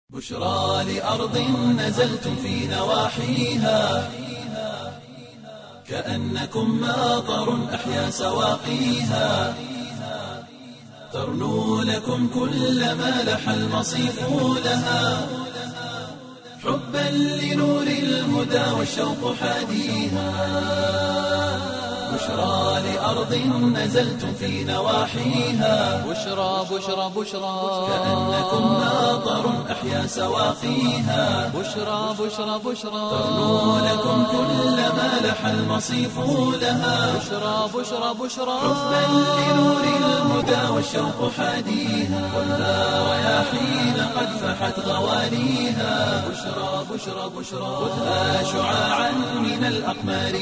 بشرى لأرض نزلتم في نواحيها كأنكم ماطر أحيا سواقيها ترنو لكم كل ما لح المصيف لها حبا لنور الهدى والشوق حاديها بشرى لأرض نزلتم في نواحيها بشرى بشرى بشرى كأنكم ماطر أحيا سواقيها بشرى بشرى بشرى ترنو لكم كل ما لح المصيف لها بشرى بشرى بشرى حبا لنور الهدى والشوق حاديها خذها رياحين قد فحت غواليها بشرى بشرى بشرى خذها شعاعا من الأقمار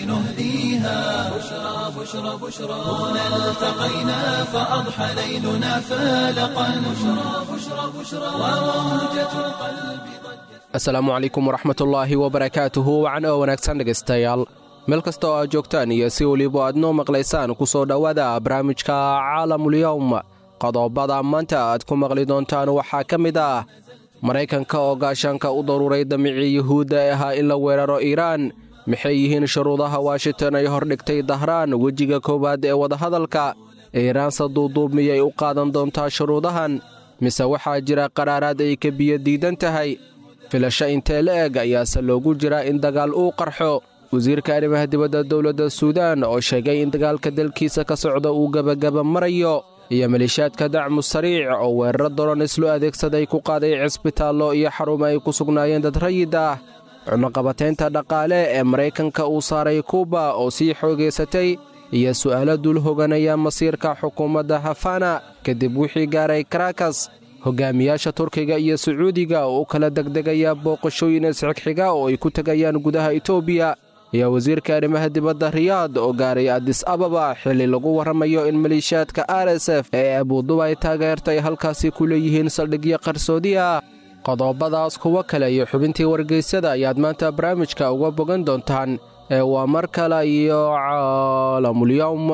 نهديها بشرى بشرى بشرى هنا التقينا فأضحى ليلنا فالقا بشرى بشرى بشرى وموجة القلب ضجت asalaamu calaykum waraxmatullaahi wabarakaatuhu wacan oo wanaagsan dhegaystayaal meel kasta oo aad joogtaan iyo si weliba aad noo maqlaysaan ku soo dhowaada barnaamijka caalamulyowm qodobada maanta aad ku maqli doontaan waxaa ka mid ah maraykanka oo gaashaanka u daruuray damicii yuhuudda ee ahaa in la weeraro iiraan maxay yihiin shuruudaha washington ay hordhigtay dahraan wejiga koowaad ee wadahadalka iiraanse duuduub miyay u qaadan doontaa shuruudahan mise waxaa jira qaraaraad ay ka biyo diidan tahay filasho intee la eg ayaase loogu jiraa in dagaal uu qarxo wasiirka arrimaha dibadda dowladda suudaan oo sheegay in dagaalka dalkiisa ka socda uu gebagaba marayo iyo maleeshiyaadka dacmu sariic oo weeraro daroon islo adeegsaday ku qaaday cisbitaallo iyo xarumo ay ku sugnaayeen dad rayid ah cunaqabataynta dhaqaale ee maraykanka uu saaray kuuba oo sii xoogaysatay iyo su'aalo dul hoganaya masiirka xukuumadda hafana kadib wixii gaaray karakas hogaamiyaasha turkiga iyo sacuudiga oo u kala degdegaya booqashooyin isxigxiga oo ay ku tegayaan gudaha etoobiya iyo wasiirka arrimaha dibadda riyaad oo gaaray adis ababa xilli lagu warramayo in maleeshiyaadka r s f ee abuudubay taageertay halkaasi ku leeyihiin saldhigyo qarsoodi ah qodobadaas kuwo kale iyo xubintii wargeysyada ayaad maanta barnaamijka uga bogan doontaan ee waa mar kale iyo caalamulyowm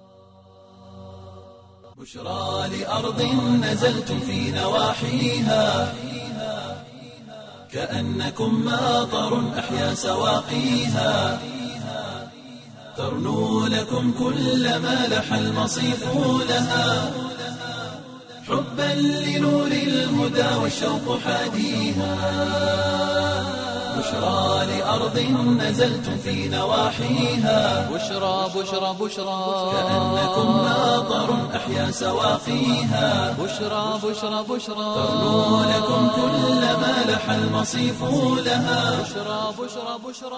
بشرى لأرض نزلتم في نواحيها كأنكم ماطر أحيا سواقيها ترنو لكم كل ما لح المصيف لها حبا لنور الهدى والشوق حاديها بشرى لأرض نزلتم في نواحيها بشرى بشرى بشرى كأنكم ماطر أحيا سواقيها بشرى بشرى بشرى ترنو لكم كل ما لح المصيف لها بشرى بشرى بشرى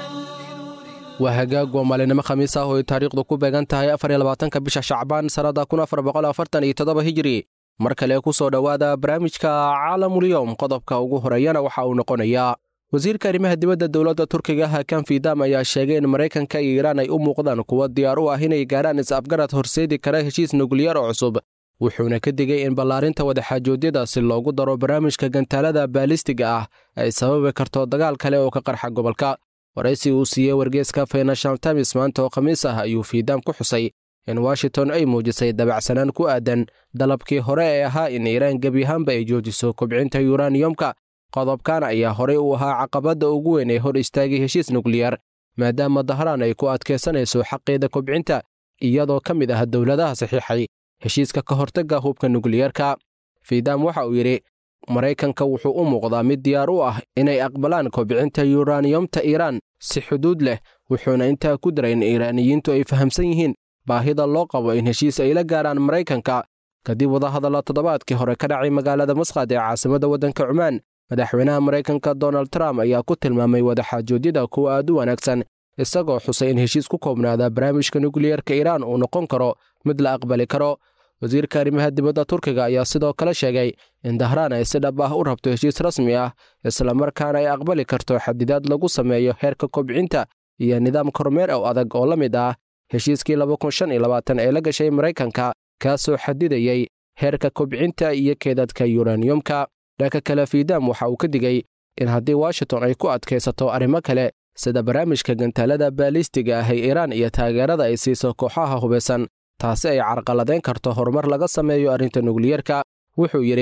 waa hagaag waa maalinimo khamiis ah oo ay taariikhdu ku beegan tahay afar iyo labaatanka bisha shacbaan sannadda kun afar boqol afartan iyo toddoba hijiri mar kale ku soo dhowaada barnaamijka caalamulyowm qodobka ugu horeeyana waxa uu noqonayaa wasiirka arrimaha dibadda dowladda turkiga hakan fidam ayaa sheegay in maraykanka iyo iiraan ay u muuqdaan kuwo diyaar u ah inay gaarhaan is-afgarad horseedi kara heshiis nukliyar oo cusub wuxuuna ka digay in ballaarinta wadaxaajoodyada si loogu daro barnaamijka gantaalada baalistiga ah ay sababi karto dagaal kale oo ka qarxa gobolka waraysi uu siiyey wargeeska financial times maanta oo khamiis ah ayuu fiidam ku xusay in washington ay muujisay dabacsanaan ku aadan dalabkii hore ee ahaa in iiraan gebi ahaanba ay joojiso kobcinta yuraniyomka qodobkan ayaa horey u ahaa caqabadda ugu weyn ee hor istaagay heshiis nukliyar maadaama dahraan ay ku adkaysanayso xaqeeda kobcinta iyadoo ka mid ah dowladaha saxiixay heshiiska ka hortagga hubka nukliyarka fiidam waxa uu yidhi maraykanka wuxuu u muuqdaa mid diyaar u ah inay aqbalaan kobcinta yuraniyomta iiraan si xuduud leh wuxuuna intaa ku daray in iiraaniyiintu ay fahamsan yihiin baahida loo qabo in heshiis ay la gaaraan maraykanka kadib wadahadalla toddobaadkii hore ka dhacay magaalada masqad ee caasimadda waddanka cumaan madaxweynaha maraykanka donald trump ayaa ku tilmaamay wadaxaajoodyada kuwa aad u wanaagsan isagoo xusay in heshiis ku koobnaada barnaamijka nukliyarka iiraan uu noqon karo mid la aqbali karo wasiirka arrimaha dibadda turkiga ayaa sidoo kale sheegay in dahraan ay si dhab ah u rabto heshiis rasmi ah islamarkaana ay aqbali karto xadidaad lagu sameeyo heerka kobcinta iyo nidaam kormeer ow adag oo la mid ah heshiiskii ee la gashay maraykanka kaasoo xadidayey heerka kobcinta iyo keedadka yuraniyomka dhanka kale fiidam waxa uu ka digey in haddii washington ay ku adkaysato arrimo kale sida barnaamijka gantaalada baalistiga ah ee iiraan iyo taageerada ay siiso kooxaha hubaysan taasi ay carqaladayn karto horumar laga sameeyo arrinta nukliyarka wuxuu yidhi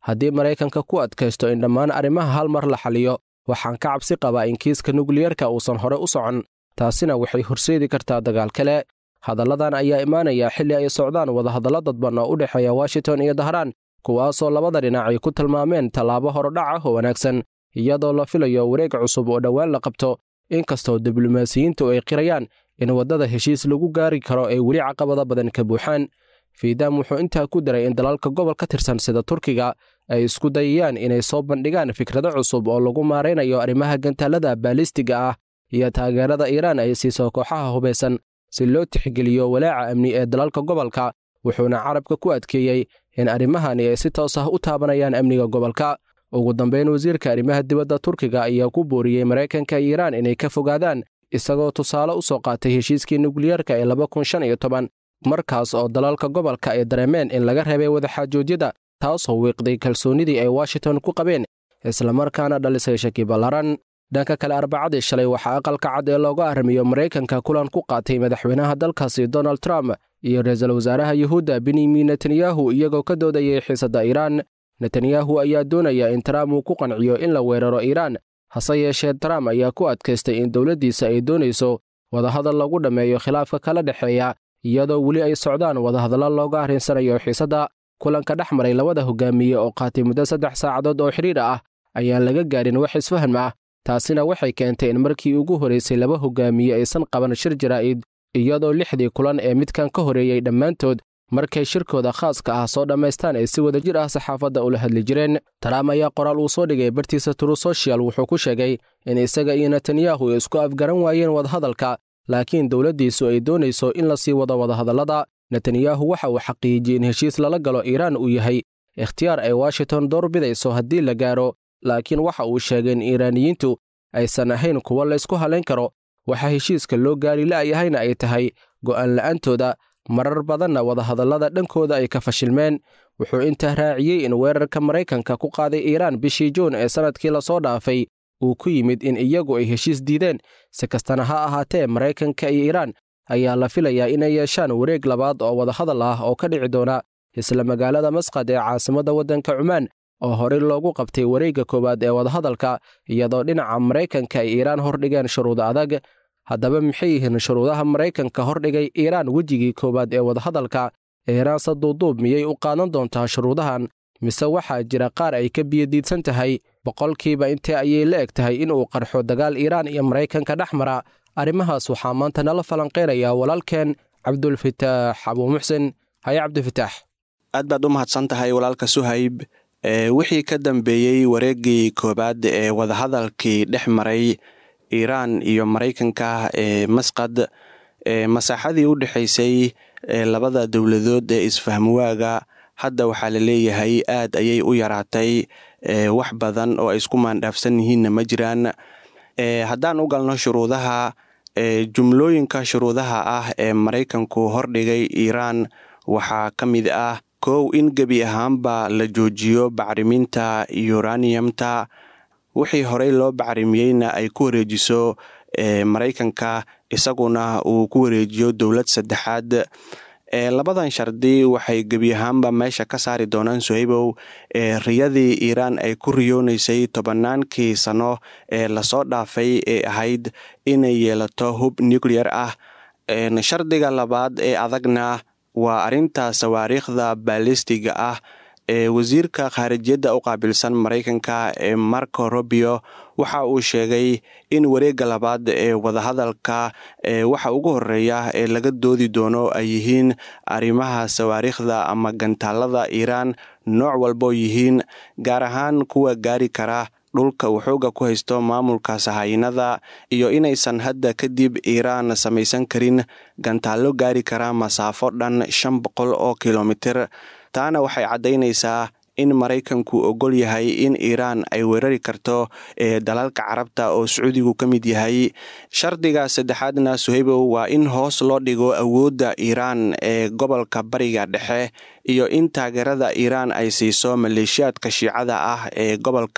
haddii maraykanka ku adkaysto in dhammaan arrimaha hal mar la xaliyo waxaan ka cabsi qabaa in kiiska nukliyerka uusan hore u socon taasina waxay horseedi kartaa dagaal kale hadalladan ayaa imaanaya xilli ay socdaan wadahadallo dadban oo u dhexeeya washington iyo dahraan kuwaasoo labada dhinac ay ku tilmaameen tallaabo horodhac ah oo wanaagsan iyadoo la filayo wareeg cusub oo dhowaan la qabto inkastoo diblomaasiyiintu ay qirayaan in waddada heshiis lagu gaari karo ay weli caqabada badan ka buuxaan fiidam wuxuu intaa ku daray in dalalka gobol ka tirsan sida turkiga ay isku dayayaan inay soo bandhigaan fikrado cusub oo lagu maaraynayo arrimaha gantaalada baalistiga ah iyo taageerada iiraan ay siiso kooxaha hubaysan si loo tixgeliyo walaaca amni ee dalalka gobolka wuxuuna carabka ku adkeeyey in arrimahani ay si toos ah u taabanayaan amniga gobolka ugu dambayn wasiirka arrimaha dibadda turkiga ayaa ku booriyey maraykanka iyo iiraan inay ka fogaadaan isagoo tusaale u soo qaatay heshiiskii nukliyerka ee laba kun shan iyo toban markaas oo dalalka gobolka ay dareemeen in laga reebay wadaxaajoodyada taasoo wiiqday kalsoonnidii ay washington ku qabeen islamarkaana dhalisay shaki ballaran dhanka kale arbacadii shalay waxaa aqalka cad ee looga arrimiyo maraykanka kulan ku qaatay madaxweynaha dalkaasi donald trump iyo ra-iisul wasaaraha yuhuudda benyamin netanyahu iyagoo ka doodayay xiisadda iiraan netanyahu ayaa doonaya in trump uu ku qanciyo in la weeraro iiraan hase yeeshee trump ayaa ku adkaystay in dowladdiisa ay doonayso wadahadal lagu dhammeeyo khilaafka kala dhexeeya iyadoo weli ay socdaan wadahadallo looga arrinsanayo xiisadda kulanka dhex maray labada hogaamiye oo qaatay muddo saddex saacadood oo xidhiir ah ayaan laga gaadhin wax isfaham ah taasina waxay keentay in markii ugu horraysay laba hogaamiye aysan qaban shir jaraa'id iyadoo lixdii kulan ee midkan ka horreeyey dhammaantood markay shirkooda khaaska ah soo dhammaystaan ay si wada jir ah saxaafadda ula hadli jireen trump ayaa qoraal uu soo dhigay bartiisa true social wuxuu ku sheegay in isaga iyo netanyahu ay isku afgaran waayeen wadahadalka laakiin dowladdiisu ay doonayso in la sii wado wadahadallada netanyahu waxa uu xaqiijiyey in heshiis lala galo iiraan uu yahay ikhtiyaar ay washington door bidayso haddii la gaaro laakiin waxa uu sheegay in iiraaniyiintu aysan ahayn kuwo laysku halayn karo waxaa heshiiska loo gaari la'yahayna ay tahay go'aan la'aantooda marar badanna wadahadallada dhankooda ay ka fashilmeen wuxuu intaa raaciyey in weerarka maraykanka ku qaaday iiraan bishii juun ee sannadkii lasoo dhaafay uu ku yimid in iyagu ay heshiis diideen si kastana ha ahaatee maraykanka iyo iiraan ayaa la filayaa inay yeeshaan wareeg labaad oo wadahadal ah oo ka dhici doona isla magaalada masqad ee caasimadda waddanka cumaan oo horey loogu qabtay wareegga koowaad ee wadahadalka iyadoo dhinaca maraykanka ay iiraan hordhigeen shuruudo adag haddaba maxay yihiin shuruudaha maraykanka hordhigay iiraan wejigii koowaad ee wadahadalka iiraanse duuduub miyay u qaadan doontaa shuruudahan mise waxaa jira qaar ay ka biyadiidsan tahay boqolkiiba intee ayay la eg tahay inuu qarxo dagaal iiraan iyo maraykanka dhex mara arrimahaas waxaa maanta nala falanqeynayaa walaalkeen cabdulfitaax abuumuxsen haye cabdifitaax aad baad u mahadsan tahay walaalka suhayb wixii ka dambeeyey wareeggii koowaad ee wadahadalkii dhex maray iiraan iyo maraykanka ee masqad masaaxadii u dhexaysay labada dowladood ee isfahmwaaga hadda waxaa la leeyahay aad ayay u yaraatay wax badan oo ay isku maandhaafsan yihiinna ma jiraan haddaan u galno shuruudaha jumlooyinka shuruudaha ah ee maraykanku hordhigay iiraan waxaa ka mid ah kow in gebi ahaanba la joojiyo bacriminta yuraniyamta wixii horey loo bacrimiyeyna ay ku wareejiso maraykanka isaguna uu ku wareejiyo dowlad saddexaad labadan shardi waxay gebi ahaanba meesha ka saari doonaan sohaybow riyadii iiraan ay ku riyoonaysay tobannaankii sano ee lasoo dhaafay ee ahayd inay yeelato hub nuclear ah shardiga labaad ee adagna waa arrinta sawaariikhda baalistiga ah ee wasiirka khaarijiyadda u qaabilsan maraykanka ee marco robio waxa uu sheegay in wareegga labaad ee wadahadalka waxa ugu horeeya ee laga doodi doono ay yihiin arrimaha sawaariikhda ama gantaalada iiraan nooc walboo yihiin gaar ahaan kuwa gaari kara dhulka uu xooga ku haysto maamulka sahaayinada iyo inaysan hadda kadib iiraan samaysan karin gantaallo gaari kara masaafo dhan shan boqol oo kilomitir taana waxay caddaynaysaa in maraykanku ogol yahay in iiraan ay weerari karto ee dalalka carabta oo sacuudigu ka mid yahay shardiga saddexaadna suhaybow waa in hoos loo dhigo awoodda iiraan ee gobolka bariga dhexe iyo in taageerada iiraan ay siiso maleeshiyaadka shiicada ah ee gobolka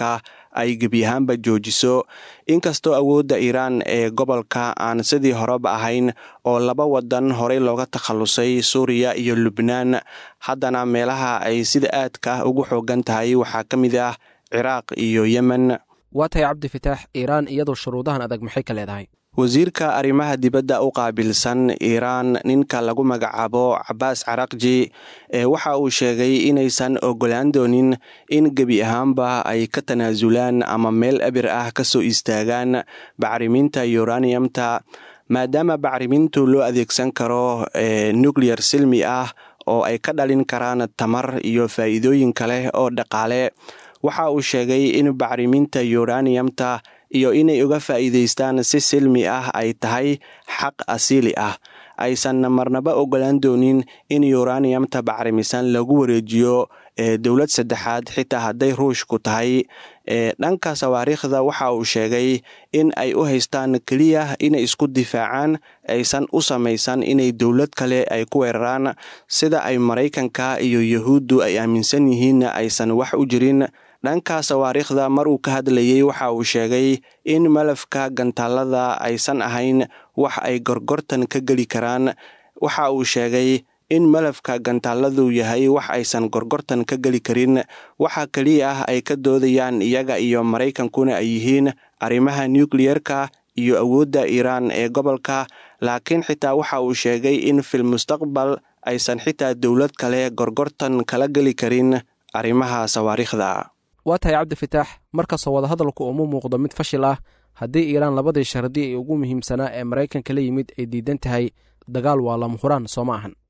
ay gebi ahaanba joojiso inkastoo awoodda iiraan ee gobolka aan sidii horeba ahayn oo laba wadan horey looga takhalusay suuriya iyo lubnaan haddana meelaha ay sida aadka ah ugu xoogan tahay waxaa ka mid ah ciraaq iyo yemen waa tahay cabdi fataax iiraan iyadoo shuruudahan adag maxay ka leedahay wasiirka arrimaha dibadda u qaabilsan iiraan ninka lagu magacaabo cabaas carakji ee waxa uu sheegay inaysan ogolaan doonin in gebi ahaanba ay ka tanaasulaan ama meel abir ah ka soo istaagaan bacriminta yuraniyamta maadaama bacrimintu loo adeegsan karo nuclear silmi ah oo ay ka dhalin karaan tamar iyo faa'iidooyin kale oo dhaqaale waxa uu sheegay in bacriminta yuraniyamta iyo inay uga faa'iidaystaan si silmi ah ay tahay xaq asiili ah aysan marnaba ogolaan doonin in yuraniyamta bacrimisan lagu wareejiyo dowlad saddexaad xitaa hadday ruushku tahay dhanka sawaariikhda waxa uu sheegay in ay u haystaan keliya inay isku difaacaan aysan u samaysan inay dowlad kale ay ku weeraraan sida ay maraykanka iyo yahuuddu ay aaminsan yihiin aysan wax u jirin dhanka sawaariikhda mar uu ka hadlayey waxa uu sheegay in malafka gantaalada aysan ahayn wax ay gorgortan ka geli karaan waxa uu sheegay in malafka gantaaladu yahay wax aysan gorgortan ka geli karin waxa keliya ah ay ka doodayaan iyaga iyo maraykankuna ay yihiin arrimaha nukliyerka iyo awoodda iiraan ee gobolka laakiin xitaa waxa uu sheegay in fil mustaqbal aysan xitaa dowlad kale gorgortan kala geli karin arrimaha sawaariikhda waa tahay cabdi fataax markastoo wadahadalku uma muuqdo mid fashil ah haddii iiraan labadii shardi ee ugu muhiimsanaa ee maraykanka la yimid ay diidan tahay dagaal waa lama huraan soo ma ahan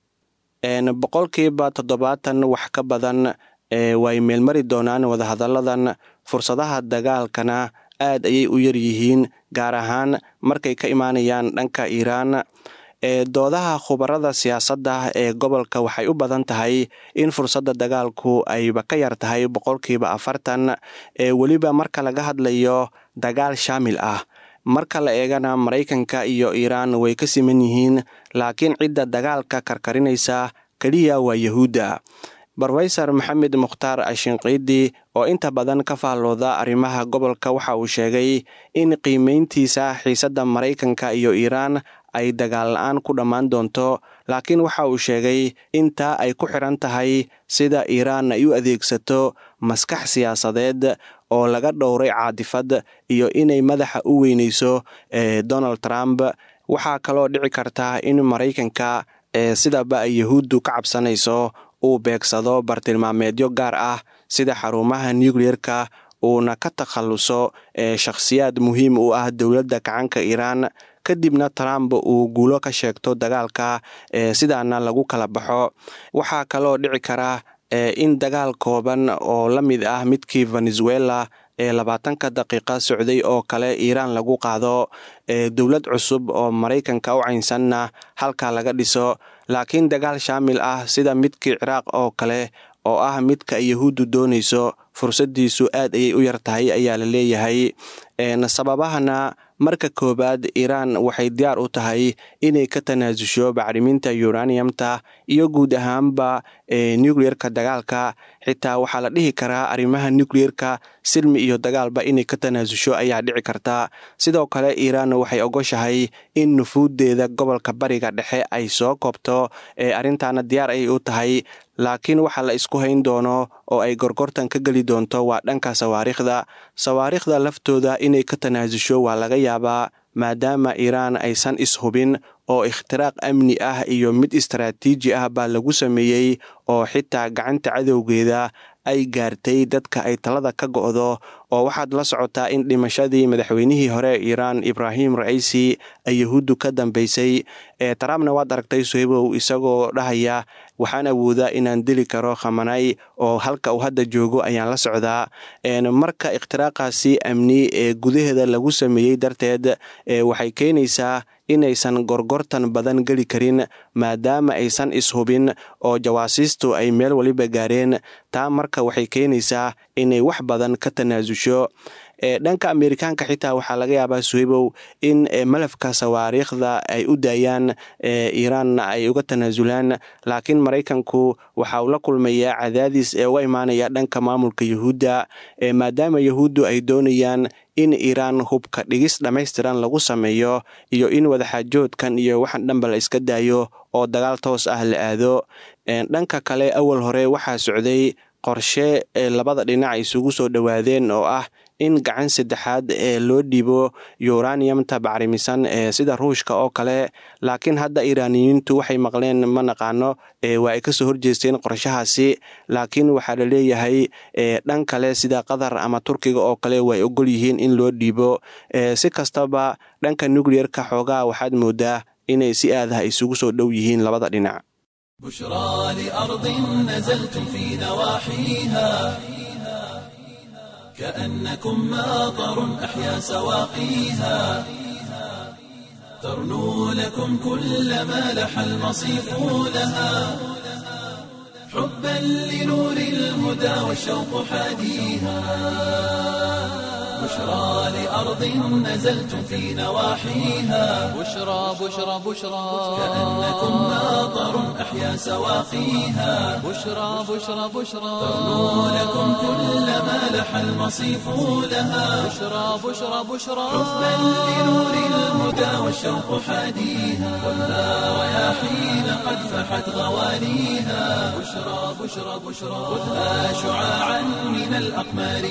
boqolkiiba toddobaatan wax ka badan way meelmari doonaan wadahadalladan fursadaha dagaalkana aad ayay u yar yihiin gaar ahaan markay ka imaanayaan dhanka iiraan doodaha khubarada siyaasadda ee gobolka waxay u badan tahay in fursadda dagaalku ayba ka yar tahay boqolkiiba afartan ee weliba marka laga hadlayo dagaal shaamil ah marka la eegana maraykanka iyo iiraan way ka siman yihiin laakiin cidda dagaalka karkarinaysa keliya waa yahuudda brofesor maxamed mukhtaar ashinqiidi oo inta badan ka faallooda arrimaha gobolka waxa uu sheegay in qiimeyntiisa xiisadda maraykanka iyo iiraan ay dagaal la-aan ku dhammaan doonto laakiin waxa uu sheegay intaa ay ku xiran tahay sida iiraan ay u adeegsato maskax siyaasadeed oo laga dhowray caadifad iyo inay madaxa u weyneyso donald trump waxaa kaloo dhici karta in maraykanka sidaba ay yahuuddu ka cabsanayso uu beegsado bartilmaameedyo gaar ah sida xarumaha nukliyerka uuna ka takhalluso shakhsiyaad muhiim u ah dowladda gacanka iiraan kadibna trump uu guulo ka sheegto dagaalka sidaana lagu kala baxo waxaa kaloo dhici kara in dagaal kooban oo la mid ah midkii venezuela ee labaatanka daqiiqa socday oo kale iiraan lagu qaado dowlad cusub oo maraykanka u caynsanna halkaa laga dhiso laakiin dagaal shaamil ah sida midkii ciraaq oo kale oo ah midka yahuuddu doonayso fursadiisu aad ayay u yar tahay ayaa la leeyahay sababahana marka koowaad iiraan waxay diyaar u tahay inay ka tanaasusho bacriminta yuraniyamta iyo guud ahaanba nukliyerka dagaalka xitaa waxaa la dhihi karaa arrimaha nukliyerka silmi iyo dagaalba inay ka tanaasusho ayaa dhici karta sidoo kale iiraan waxay ogoshahay in nufuuddeeda gobolka bariga dhexe ay soo koobto arrintaana diyaar ayay u tahay laakiin waxa la isku hayn doono oo ay gorgortan ka geli doonto waa dhanka sawaariikhda sawaariikhda laftooda inay ka tanaasusho waa laga yaabaa maadaama iiraan aysan ishubin oo ikhtiraaq amni ah iyo mid istaraatiiji ah baa lagu sameeyey oo xitaa gacanta cadowgeeda ay gaartay dadka ay talada ka go'do oo waxaad la socotaa in dhimashadii madaxweynihii hore iiraan ibraahim raciisi ay yahuuddu ka dambeysay ee trumpna waad aragtay sohebow isagoo dhahaya waxaan awoodaa inaan dili karo khamanay oo halka uu hadda joogo ayaan la socdaa marka ikhtiraaqaasi amni ee gudaheeda lagu sameeyey darteed waxay keenaysaa inaysan gorgortan badan geli karin maadaama aysan ishubin oo jawaasiistu ay meel waliba gaareen taa marka waxay keenaysaa inay wax badan ka tanaasusho dhanka amerikaanka xitaa waxaa laga yaabaa suhaybow in malafka sawaariikhda ay u daayaan iiraanna ay uga tanaasulaan laakiin maraykanku waxa uu la kulmayaa cadaadis ee uga imaanaya dhanka maamulka yuhuudda maadaama yuhuuddu ay doonayaan in iiraan hubka dhigis dhammaystiran lagu sameeyo iyo in wadaxaajoodkan iyo waxaan dhanba la iska daayo oo dagaal toos ah la aado dhanka kale awal hore waxaa socday qorshe ee labada dhinac isugu soo dhowaadeen oo ah in gacan saddexaad ee loo dhiibo uraniumta bacrimisan ee sida ruushka oo kale laakiin hadda iiraaniyiintu waxay maqleen ma naqaano waa ay kasoo horjeesteen qorshahaasi laakiin waxaa la leeyahay dhan kale sida qatar ama turkiga oo kale way ogol yihiin in loo dhiibo si kastaba dhanka nucleerka xoogaa waxaad moodaa inay si aadaha isugu soo dhow yihiin labada dhinac بشرى لأرض نزلتم في نواحيها كأنكم ماطر أحيا سواقيها ترنو لكم كل ما لح المصيف لها حبا لنور الهدى والشوق حاديها بشرى لأرض نزلتم في نواحيها بشرى بشرى بشرى كأنكم ماطر أحيا سواقيها بشرى بشرى بشرى ترنو لكم كل ما لح المصيف لها بشرى بشرى بشرى حبا لنور الهدى والشوق حاديها ولا رياحين قد فحت غواليها بشرى بشرى بشرى خذها شعاعا من الأقمار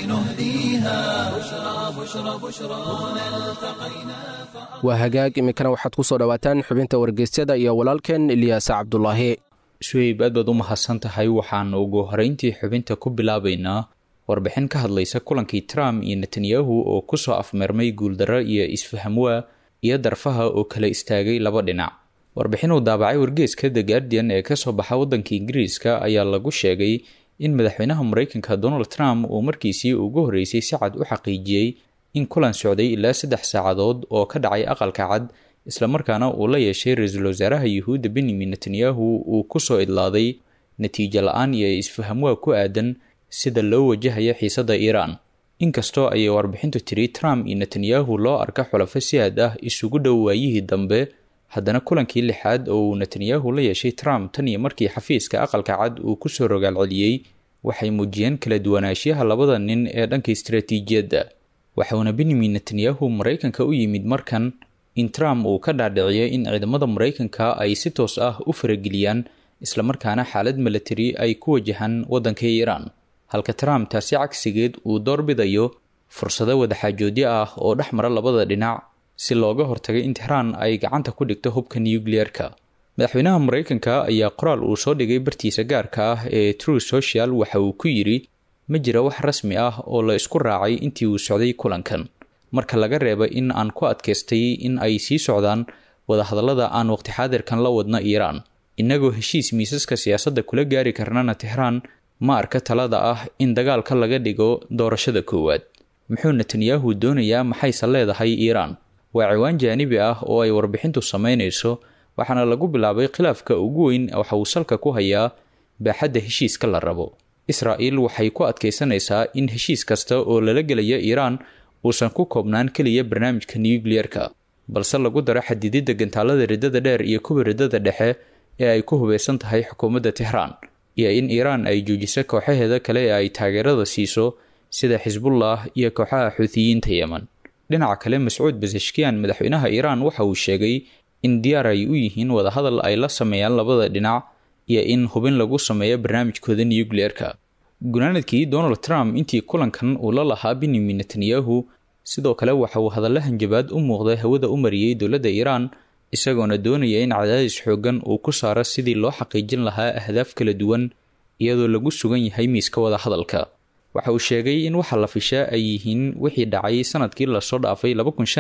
نهديها بشرى بشرى بشرى هنا التقينا waa hagaag iminkana waxaad ku soo dhowaataan xubinta wargeysyada iyo walaalkeen ilyaasa cabdulaahi suheyb aad baad u mahadsan tahay waxaan ugu horeyntii xubinta ku bilaabaynaa warbixin ka hadlaysa kulankii trump iyo netanyahu oo kusoo afmeermay guuldarro iyo isfahamwaa iyo darfaha oo kala istaagay laba dhinac warbixin uu daabacay wargeeska the guardian ee kasoo baxa waddanka ingiriiska ayaa lagu sheegay in madaxweynaha mareykanka donald trump uu markiisii ugu horreysay si cad u xaqiijiyey in kulan socday ilaa saddex saacadood oo ka dhacay aqalka cad islamarkaana uu la yeeshay ra-iisul wasaaraha yuhuudda benyamin netanyahu uu kusoo idlaaday natiijo la-aan iyo isfahamwaa ku aadan sida loo wajahaya xiisadda iiraan inkastoo ayay warbixintu tiri trump iyo netanyahu loo arka xulafo si aad ah isugu dhow waayihii dambe haddana kulankii lixaad oo uu netanyahu la yeeshay trump tan iyo markii xafiiska aqalka cad uu kusoo rogaal celiyey waxay muujiyeen kala duwanaanshiyaha labada nin ee dhanka istaraatiijiyadda waxauna benyamin netanyahu maraykanka u yimid markan in trump uu ka dhaadhiciyay in ciidamada maraykanka ay si toos ah u farageliyaan islamarkaana xaalad milatari ay ku wajahaan waddanka iiraan halka trump taasi cagsigeed uu doorbidayo fursado wadaxaajoodyo ah oo dhex mara labada dhinac si looga hortagay in tixraan ay gacanta ku dhigto hubka nucleer-ka madaxweynaha maraykanka ayaa qoraal uu soo dhigay bartiisa gaarka ah ee true social waxa uu ku yidhi ma jira wax rasmi ah oo la isku raacay intii uu socday kulankan marka laga reeba in aan ku adkaystay in ay sii socdaan wadahadallada aan waqti xaadirkan la wadna iiraan innagoo heshiis miisaska siyaasadda kula gaari karnana tixraan ma arka talada ah in dagaalka laga dhigo doorashada koowaad muxuu netanyahu doonayaa maxayse leedahay iiraan waa ciwaan jaanibi ah oo ay warbixintu samaynayso waxaana lagu bilaabay khilaafka ugu weyn waxa uu salka ku hayaa baaxadda heshiiska la rabo israa'il waxay ku adkaysanaysaa in heshiis kasta oo lala gelaya iiraan uusan ku koobnaan keliya barnaamijka nucleer-ka balse lagu daro xadididda gantaalada riddada dheer iyo kuwa riddada dhexe ee ay ku hubeysan tahay xukuumadda tixraan iyo in iiraan ay joojiso kooxaheeda kale ee ay taageerada siiso sida xisbullah iyo kooxaha xuutiyiinta yemen dhinaca kale mascuud basashkiyan madaxweynaha iiraan waxa uu sheegay in diyaar ay u yihiin wadahadal ay la sameeyaan labada dhinac iyo in hubin lagu sameeyo barnaamijkooda nucleer-ka gunaanadkii donald trump intii kulankan uu la lahaa benyamin netanyahu sidoo kale waxa uu hadalla hanjabaad u muuqda hawada u mariyey dowladda iiraan isagoona doonaya in cadaadis xoogan uu ku saaro sidii loo xaqiijin lahaa ahdaaf kala duwan iyadoo lagu sugan yahay miiska wada hadalka waxa uu sheegay in waxa la fishaa ay yihiin wixii dhacay sanadkii lasoo dhaafay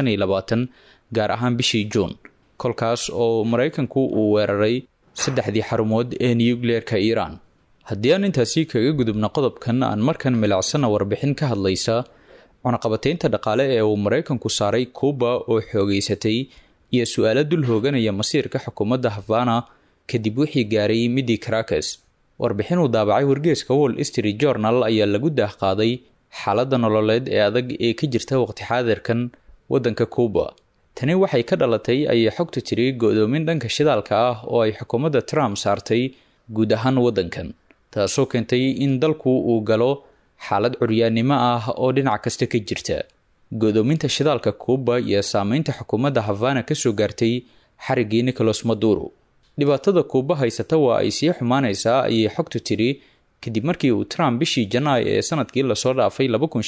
gaar ahaan bishii juun kolkaas oo maraykanku uu weeraray saddexdii xarumood ee nucleer-ka iiraan haddii aan intaasi kaga gudubno qodobkan aan markan milicsana warbixin ka hadlaysa cunaqabateynta dhaqaale ee uu maraykanku saaray kuuba oo xoogeysatay iyo su-aalo dul hooganaya masiirka xukuumadda havana kadib wixii gaaray midii caracas warbixin uu daabacay wargeeska wall street journal ayaa lagu daahqaaday xaaladda nololeed ee adag ee ka jirta waqti xaadirkan waddanka kuuba tani waxay ka dhalatay ayay xogta tiri go-doomin dhanka shidaalka ah oo ay xukuumadda trump saartay guud ahaan waddankan taasoo keentay in dalku uu galo xaalad curyaannimo ah oo dhinac kasta ka jirta go-doominta shidaalka kuuba iyo saameynta xukuumadda havana kasoo gaartay xariggii nicholas maduro dhibaatada kuuba haysata waa ay sii xumaanaysaa ayay xogtu tiri kadib markii uu trump bishii janaay ee sanadkii lasoo dhaafay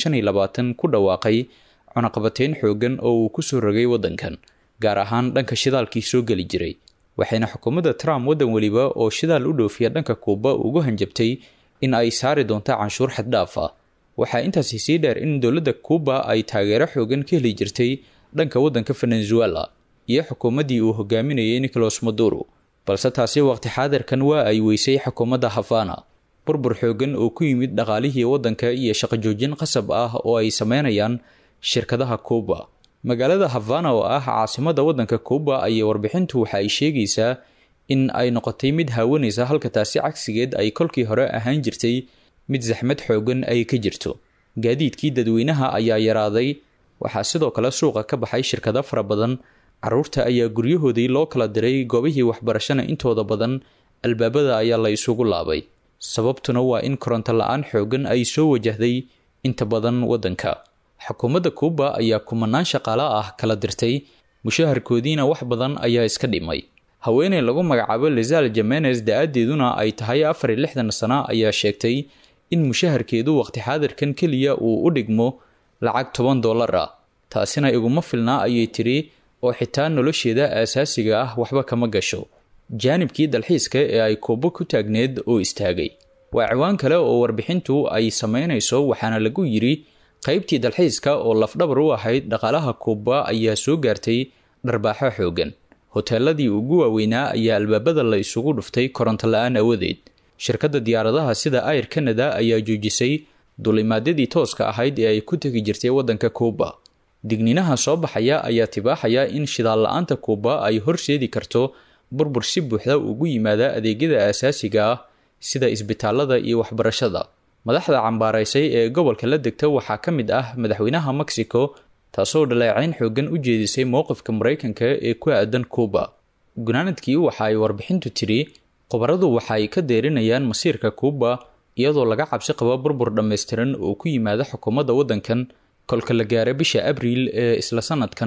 ku dhawaaqay cunaqabateyn xoogan oo uu kusoo rogay waddankan gaar ahaan dhanka shidaalkii soo geli jiray waxayna xukuumadda trump waddan weliba oo shidaal u dhoofiya dhanka kuuba ugu hanjabtay in ay saari doonto canshuur xaddhaaf ah waxaa intaasi sii dheer in dowladda kuuba ay taageero xoogan ka heli jirtay dhanka waddanka venezuela iyo xukuumaddii uu hogaaminayay nicholas maduro balse taasi waqti xaadirkan waa ay weysay xukuumadda havana burbur xoogan oo ku yimid dhaqaalihii waddanka iyo shaqojoojin qasab ah oo ay sameynayaan shirkadaha kuuba magaalada havana oo ah caasimadda waddanka kuuba ayay warbixintu waxa ay sheegaysaa in ay noqotay mid haawanaysa halka taasi cagsigeed ay kolkii hore ahaan jirtay mid saxmad xoogan ay ka jirto gaadiidkii dadweynaha ayaa yaraaday waxaa sidoo kale suuqa ka baxay shirkado fara badan caruurta ayaa guryahoodii loo kala diray goobihii waxbarashana intooda badan albaabada ayaa la isugu laabay sababtuna waa in koronto la-aan xoogan ay soo wajahday inta badan waddanka xukuumadda kuuba ayaa kumanaan shaqaale ah kala dirtay mushaharkoodiina wax badan ayaa iska dhimay haweeney lagu magacaabo lizal jamenez da-adeeduna ay tahay afar iyo lixdan sano ayaa sheegtay in mushaharkeedu waqti xaadirkan keliya uu u dhigmo lacag toban dollar ah taasina iguma filnaa ayay tiri oo xitaa nolosheeda aasaasiga ah waxba kama gasho jaanibkii dalxiiska ee ay kuubo ku taagneed oo istaagay waa ciwaan kale oo warbixintu ay sameynayso waxaana lagu yidhi qaybtii dalxiiska oo lafdhabar u ahayd dhaqaalaha kuuba ayaa soo gaartay dharbaaxo xoogan hoteeladii ugu waaweynaa ayaa albaabada la isugu dhuftay koronto la-aan awadeed shirkadda diyaaradaha sida air canada ayaa joojisay dulimaadyadii tooska ahayd ee ay ku tegi jirtay waddanka kuuba digniinaha soo baxaya ayaa tibaaxaya in shidaal la-aanta kuuba ay horseedi karto burbur si buuxda ugu yimaada adeegyada aasaasiga ah sida isbitaalada iyo waxbarashada madaxda cambaaraysay ee gobolka la degta waxaa ka mid ah madaxweynaha mexico taasoo dhaleecayn xoogan u jeedisay mowqifka maraykanka ee ku aadan kuuba gunaanadkii waxa ay warbixintu tiri khubaradu waxa ay ka deerinayaan masiirka kuuba iyadoo laga cabsi qabo burbur dhammaystiran oo ku yimaada xukuumadda waddankan kolka la gaara bisha abriil ee isla sanadkan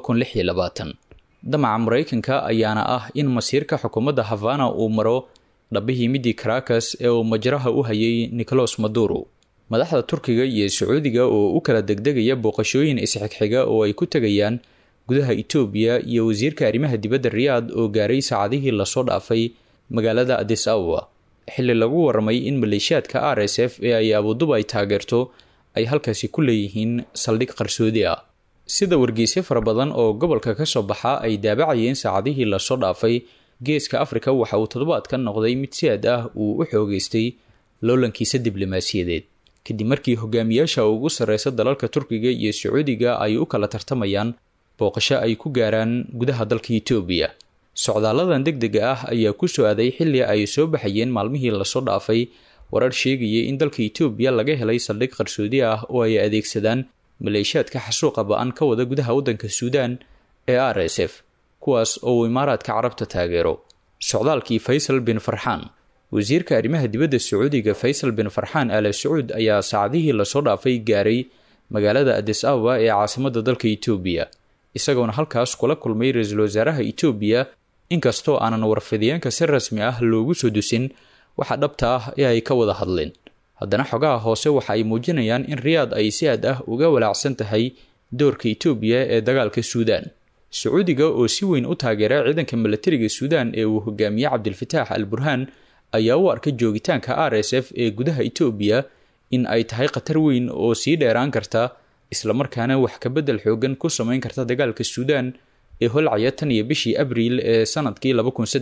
damaca maraykanka ayaana ah in masiirka xukuumadda havana uu maro dhabihii midii caracas ee uu majraha u hayay nicolas maduro madaxda turkiga iyo sacuudiga oo u kala degdegaya booqashooyin isxigxiga oo ay ku tegayaan gudaha etoobiya iyo wasiirka arrimaha dibadda riyaad oo gaaray saacadihii lasoo dhaafay magaalada adis ababa xilli lagu warramay in maleeshiyaadka r s f ee ay abudubay taageerto ay halkaasi ku leeyihiin saldhig qarsoodi ah sida wargeysyo fara badan oo gobolka ka soo baxa ay daabacayeen saacadihii lasoo dhaafay geeska afrika waxa uu toddobaadkan noqday mid si aad ah uu u xoogeystay loolankiisa diblomaasiyadeed kadib markii hogaamiyaasha ugu sarreysa dalalka turkiga iyo sacuudiga ay u kala tartamayaan booqasho ay ku gaaraan gudaha dalka etoobiya socdaaladan deg dega ah ayaa ku soo aaday xilli ay soo baxayeen maalmihii lasoo dhaafay warar sheegaya in dalka etoobiya laga helay saldhig qarsoodi ah oo ay adeegsadaan maleeshiyaadka xasuuqa ba-an ka wada gudaha waddanka suudaan ee r s f kuwaas oo uu imaaraadka carabta taageero socdaalkii faysal bin farxaan wasiirka arrimaha dibadda sacuudiga faysal bin farxaan ale sacuud ayaa saacadihii lasoo dhaafay gaaray magaalada adis ababa ee caasimadda dalka etoobiya isagoona halkaas kula kulmay ra-iisul wasaaraha etoobiya inkastoo aanan warfidiyeenka si rasmi ah loogu soo dusin waxa dhabta ah ee ay ka wada hadleen haddana xogaha hoose waxa ay muujinayaan in riyaad ay si aad ah uga walaacsan tahay doorka etoobiya ee dagaalka suudaan sacuudiga oo si weyn u taageera ciidanka milatariga suudaan ee uu hogaamiye cabdilfataax al burhaan ayaa u arkay joogitaanka r s f ee gudaha etoobiya in ay tahay khatar weyn oo sii dheeraan karta islamarkaana wax kabedel xoogan ku sameyn karta dagaalka suudaan ee holcaya tan iyo bishii abriil ee sanadkii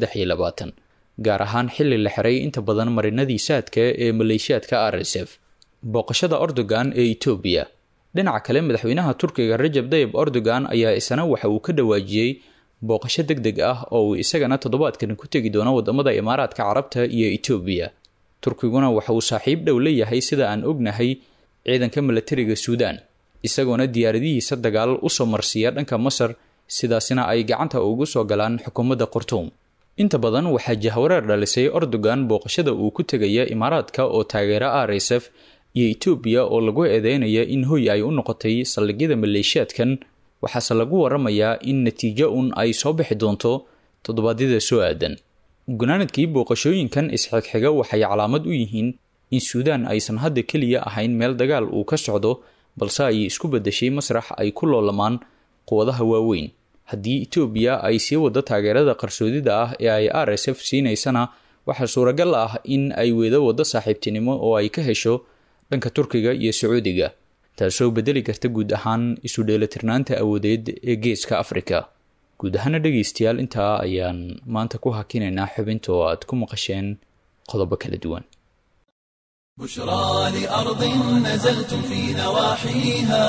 gaar ahaan xilli la xiray inta badan marinadii saadka ee maleeshiyaadka r s f booqashada ordogan ee etoobiya dhinaca kale madaxweynaha turkiga rajab dayib ordogan ayaa isana waxa uu ka dhawaajiyey booqasho deg deg ah oo uu isagana toddobaadkan ku tegi doono wadamada imaaraadka carabta iyo etoobiya turkiguna waxa uu saaxiib dhow leeyahay sida aan ognahay ciidanka milatariga suudaan isagoona diyaaradihiisa dagaal usoo marsiiya dhanka masar sidaasina ay gacanta ugu soo galaan xukuumadda khartuum inta badan waxaa jahwareer dhalisay erdogan booqashada uu ku tegaya imaaraadka oo taageera r s f iyo etoobiya oo lagu eedeynaya in hoy ay u noqotay saldhigyada maleeshiyaadkan waxaase lagu waramayaa in natiijo un ay soo bixi doonto toddobaadyada soo aadan gunaanadkii booqashooyinkan isxigxiga waxay calaamad u yihiin in suudaan aysan hadda keliya ahayn meel dagaal uu ka socdo balse ay isku bedeshay masrax ay ku loolamaan quwadaha waaweyn haddii etoobiya ay sii wado taageerada qarsoodida ah ee ay r s f siinaysana waxaa suuragal ah in ay weedo waddo saaxiibtinimo oo ay ka hesho dhanka turkiga iyo sacuudiga taasoo bedeli karta guud ahaan isu dheelatirnaanta awoodeed ee geeska afrika guud ahaana dhegaystayaal intaa ayaan maanta ku hakinaynaa xubinta oo aad ku maqasheen qodobo kala duwan بشرى لأرض نزلتم في نواحيها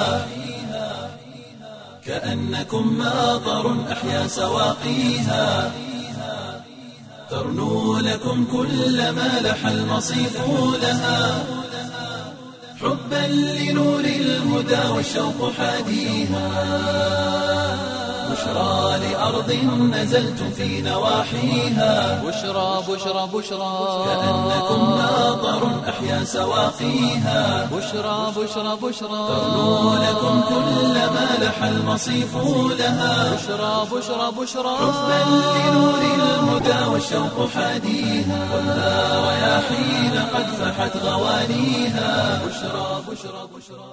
كأنكم ماطر أحيا سواقيها ترنو لكم كل ما لح المصيف لها حبا لنور الهدى والشوق حاديها بشرى لأرض نزلتم في نواحيها بشرى بشرى بشرى كأنكم ماطر أحيا سواقيها بشرى بشرى بشرى ترنو لكم كل ما لح المصيف لها بشرى بشرى بشرى حبا لنور الهدى والشوق حاديها والنار رياحين قد فحت غوانيها بشرى بشرى بشرى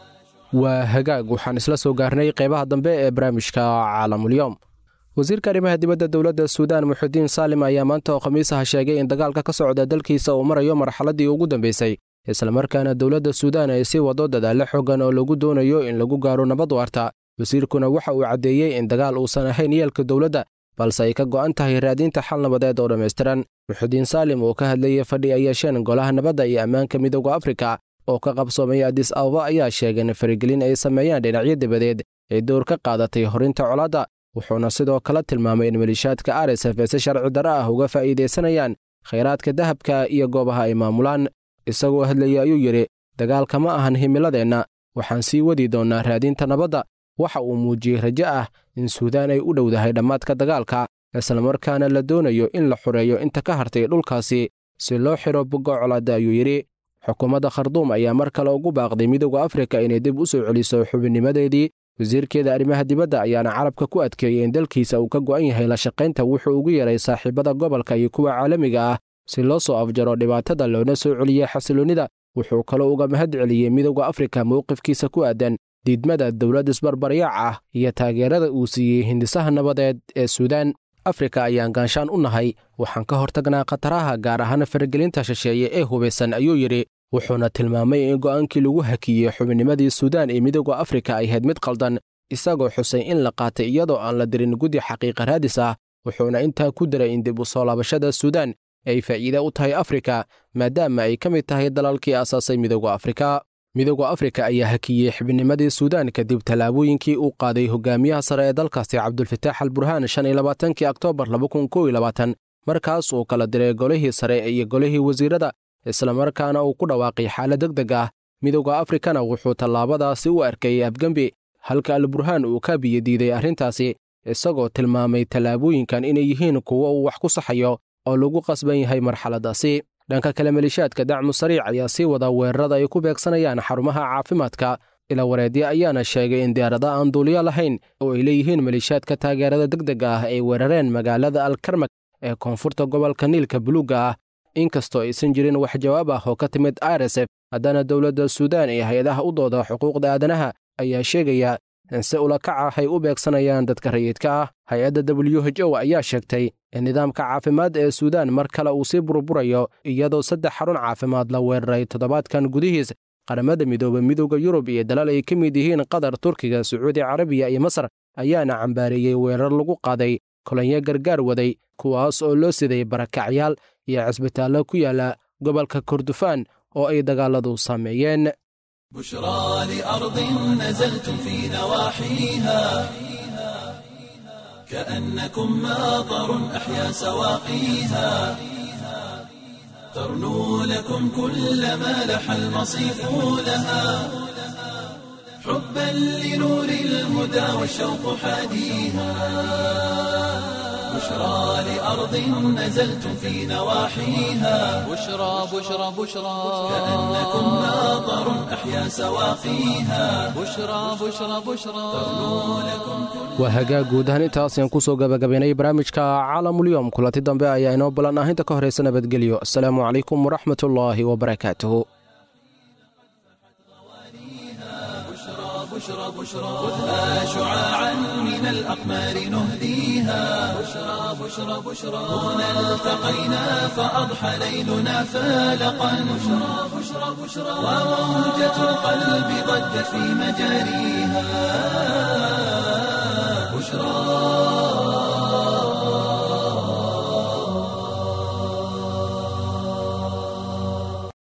waa hagaag waxaan isla soo gaarnay qeybaha dambe ee barnaamijka caalamulyoom wasiirka arrimaha dibadda dowladda suudaan muxudiin saalim ayaa maanta oo khamiisaha sheegay in dagaalka ka socda dalkiisa uu marayo marxaladdii ugu dambeysay islamarkaana dowladda suudaan ay sii wado dadaallo xoogan oo lagu doonayo in lagu gaaro nabad waarta wasiirkuna waxa uu caddeeyey in dagaal uusan ahayn yeelka dowladda balse ay ka go'an tahay raadinta xal nabadeed oo dhammaystiran muxudiin saalim oo ka hadlayay fadhi ay yeesheen golaha nabadda iyo ammaanka midooda afrika oo ka qabsoomay adis ababa ayaa sheegay in faragelin ay sameeyaan dhinacyo dabadeed ay door ka qaadatay horinta colaadda wuxuuna sidoo kale tilmaamay in maliishaadka r s f si sharci darro ah uga faa'iidaysanayaan khayraadka dahabka iyo goobaha ay maamulaan isagoo hadlayay ayuu yidhi dagaalka ma ahan himiladeenna waxaan sii wadi doonnaa raadinta nabadda waxa uu muujiyey rajo ah in suudaan ay u dhowdahay dhammaadka dagaalka islamarkaana la doonayo in la xureeyo inta ka hartay dhulkaasi si loo xidho bogga colaadda ayuu yidhi xukuumadda kharduum ayaa mar kale ugu baaqday midooda afrika inay dib u soo celiso xubinnimadeedii wasiirkeeda arrimaha dibadda ayaana carabka ku adkeeyey in dalkiisa uu ka go'an yahay la shaqaynta wuxuu ugu yeeray saaxiibada gobolka iyo kuwa caalamiga ah si loo soo afjaro dhibaatada loona soo celiyey xasiloonnida wuxuu kaloo uga mahad celiyey midooda afrika mowqifkiisa ku aadan diidmada dowlad isbarbaryaac ah iyo taageerada uu siiyey hindisaha nabadeed ee suudaan afrika ayaan gaanshaan u nahay waxaan ka hortagnaa khataraha gaar ahaan faragelinta shisheeye ee hubaysan ayuu yidhi wuxuuna tilmaamay in go'aankii lagu hakiyey xubinnimadii suudaan ee midooda afrika ay ahayd mid qaldan isagoo xusay in la qaatay iyadoo aan la dirin guddi xaqiiqa raadis ah wuxuuna intaa ku daray in dib u soo laabashada suudaan ay faa'iide u tahay afrika maadaama ay ka mid tahay dalalkii aasaasay midooda afrika midooda afrika ayaa hakiyey xubinnimadii suudaan kadib tallaabooyinkii uu qaaday hogaamiyaha sare ee dalkaasi cabdulfataax al burhaan shan iyo labaatankii oktoobar laba kun kow iyo labaatan markaas uu kala diray golihii sare iyo golihii wasiirada islamarkaana uu ku dhawaaqay xaalad deg deg ah midooda afrikana wuxuu tallaabadaasi u arkayay afgembi halka al burhaan uu ka biyadiiday arrintaasi isagoo tilmaamay tallaabooyinkan inay yihiin kuwo uu wax ku saxayo oo lagu qasban yahay marxaladdaasi dhanka kale maliishaadka dacmu sariic ayaa sii wada weerarada ay ku beegsanayaan xarumaha caafimaadka ila wareedya ayaana sheegay in diyaarada aan duuliyo lahayn oo ay leeyihiin maliishaadka taageerada deg dega ah ay weerareen magaalada alkarmak ee koonfurta gobolka niilka buluugga ah inkastoo aysan jirin wax jawaab ah oo ka timid r s f haddana dowladda suudaan iyo hay-adaha u dooda xuquuqda aadanaha ayaa sheegaya in si ulakac ah ay u beegsanayaan dadka rayidka ah hay-adda w h o ayaa sheegtay in nidaamka caafimaad ee suudaan mar kale uu sii burburayo iyadoo saddex xarun caafimaad la weeraray toddobaadkan gudihiis qaramada midooba midooda yurub iyo dalal ay ka mid yihiin qatar turkiga sacuudi carabiya iyo masar ayaana cambaareeyey weerar lagu qaaday kolonyo gargaar waday kuwaas oo loo siday barakacyaal iyo cisbitaallo ku yaala gobolka kordofaan oo ay dagaaladu saameeyeen بشرى لأرض نزلتم في نواحيها كأنكم ماطر أحيا سواقيها ترنو لكم كل ما لح المصيف لها حبا لنور الهدى والشوق حاديها بشرى لأرض نزلتم في نواحيها بشرى بشرى بشرى كأنكم ماطر أحيا سواقيها بشرى بشرى بشرى waa hagaag guud ahaan intaas ayaan kusoo gabagabaynay barnaamijka caalamulyoom kulanti dambe ayaa inoo ballan ah inta ka horaysa nabadgelyo asalaamu calaykum waraxmatullaahi wabarakaatuhu بشرى بشرى خذها شعاعا من الأقمار نهديها بشرى بشرى بشرى هنا التقينا فأضحى ليلنا فالقا بشرى بشرى بشرى وموجة القلب ضجت في مجاريها بشرى